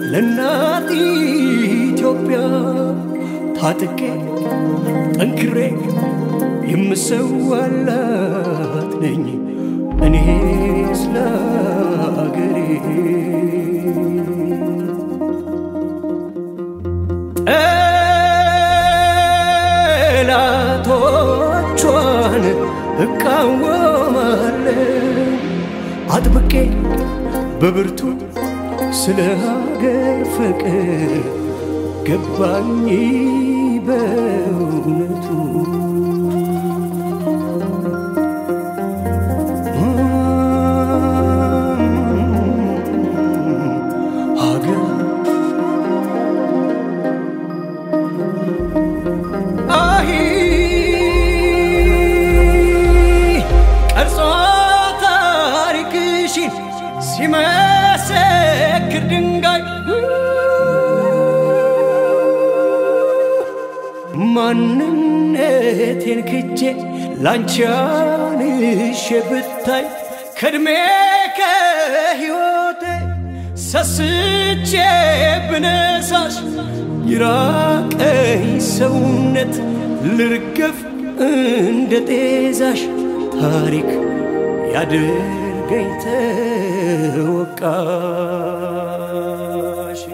ለእናት ኢትዮጵያ ታጥቄ ጠንክሬ የምሰዋላት ነኝ እኔ ስለ አገሬ ጠላቶቿን እቃወማለሁ አጥብቄ በብርቱ ስለ ሀገር ፍቅር ገባኝ በእውነቱ ሀገር አሂ ቀርጾ ታሪክሽን ሲመሰክር ድንጋይ ማንነቴን ክጄ ላንቺ አንሼ ብታይ ከእድሜ ከሕይወቴ ሰስቼ ብነሳሽ ይራቀኝ ሰውነት ልርገፍ እንደ ጤዛሽ ታሪክ ያድርገኝ ተወቃሽ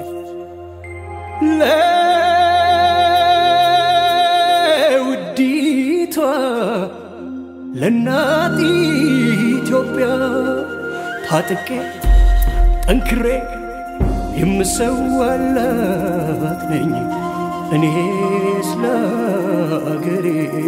ለውዲቷ ለእናት ኢትዮጵያ ታጥቄ ጠንክሬ የምሰዋላት ነኝ እኔ ስለ አገሬ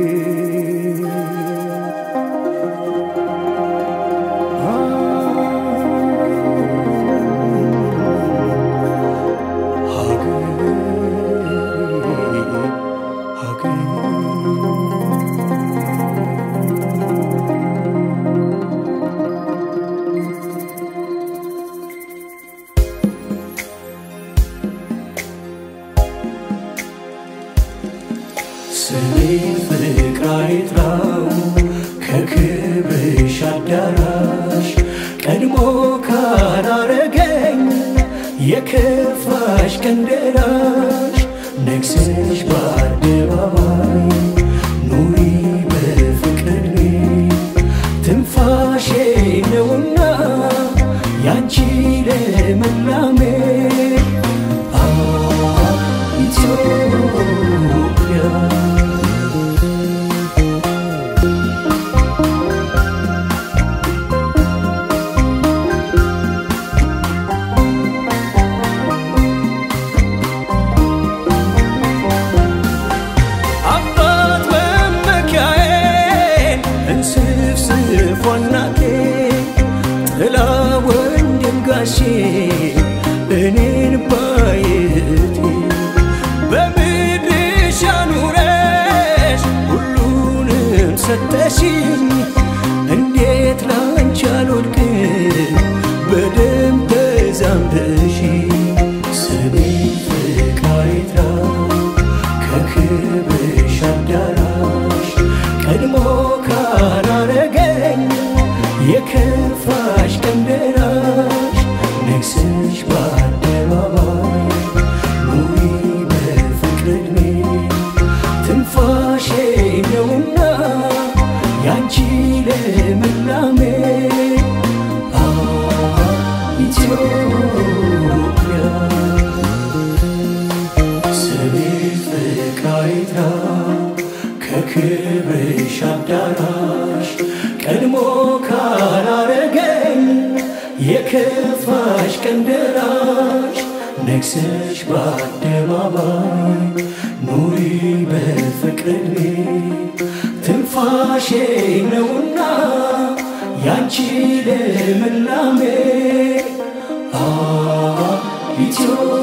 ስሜ ፍቅር አይጥራው ከክብርሽ አዳራሽ ቀድሞ ካላረገኝ የከፋሽ ቀን ደራሽ ነግሰሽ በአደባባይ ኑሪ በፍቅር ትንፋሼ ነውና ያንቺ ለመላሜ አ ኢትዮጵያ አባት መመኪያዬን እንስፍስፍ ዋናቴ ጥላ ወንድም ጋሼ እኔን ባየቴ በምድርሽ አኑረሽ ሁሉንም ሰጠሽኝ እንዴት ላንቺ አልወድቅም በደም ተዛምደሽ ስሜ ፍቅር አይጥራው ከክብርሽ አዳራሽ ቀድሞ ካላረገኝ የከፋሽ ቀን ደራሽ ነግሰሽ በአደባባይ ኑሪ በፍቅር ዕድሜ ትንፋሼ ነውና ያንቺ ለምላሜ አ ኢትዮጵያ ስሜ ፍቅር አይጥራው ከክብርሽ አዳራሽ ቀድሞ ካላረገኝ የከፋሽ ቀን ደራሽ ነግሰሽ በአደባባይ ኑሪ በፍቅር ዕድሜ ትንፋሼ ነውና ያንቺ ልምላሜ አ ኢትዮ